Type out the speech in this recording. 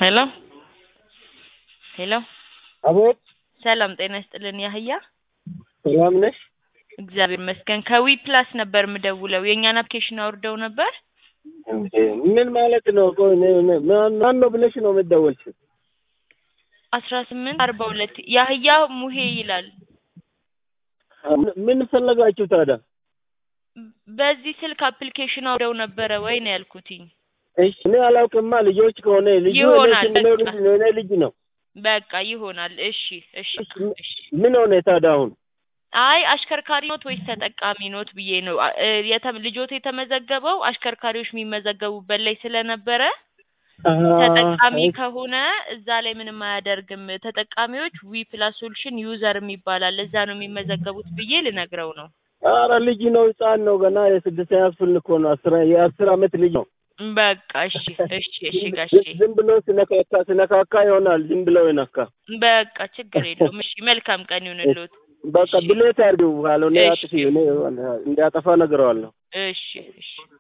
ሄሎ ሄሎ አቤት ሰላም ጤና ይስጥልን ያህያ ሰላም ነሽ? እግዚአብሔር ይመስገን ከዊ ፕላስ ነበር የምደውለው የእኛን አፕሊኬሽን አውርደው ነበር እንዴ ምን ማለት ነው? ቆይ እኔ- እኔ- ማን ማን ነው ብለሽ ነው የምትደወልሽው? አስራ ስምንት አርባ ሁለት ያህያ ሙሄ ይላል ምን- ምን ፈለጋችሁ ታዲያ? በዚህ ስልክ አፕሊኬሽን አውርደው ነበረ ወይ ነው ያልኩትኝ እሺ እኔ አላውቅማ። ልጆች ከሆነ ልጁ እኔ ይሆናል፣ ስም ነው በቃ። ልጅ ነው እኔ ልጅ ነው። በቃ ይሆናል እሺ እሺ እሺ ምን ሆነ ታዲያ አሁን? አይ አሽከርካሪ ኖት ወይስ ተጠቃሚ ኖት ብዬ ነው አ- እ የተ- ልጆት የተመዘገበው አሽከርካሪዎች የሚመዘገቡበት ላይ ስለነበረ ተጠቃሚ አይ፣ ከሆነ እዛ ላይ ምንም አያደርግም። ተጠቃሚዎች ዊ ፕላስ ሶሉሽን ዩዘር የሚባላል እዛ ነው የሚመዘገቡት ብዬ ልነግረው ነው። ኧረ ልጅ ነው ህፃን ነው ገና የስድስት ያስፍል እኮ ነው አስራ የአስር አመት ልጅ ነው። በቃ እሺ እሺ እሺ ጋሼ ዝም ብሎ ስነካካ ስነካካ ይሆናል ዝም ብሎ ይነካ። በቃ ችግር የለውም። እሺ መልካም ቀን ይሁንልዎት። በቃ እሺ። ብሌት አድርጊው ካልሆነ እሺ። አጥፊ እኔ እንዲያጠፋ ነግረዋለሁ። እሺ እሺ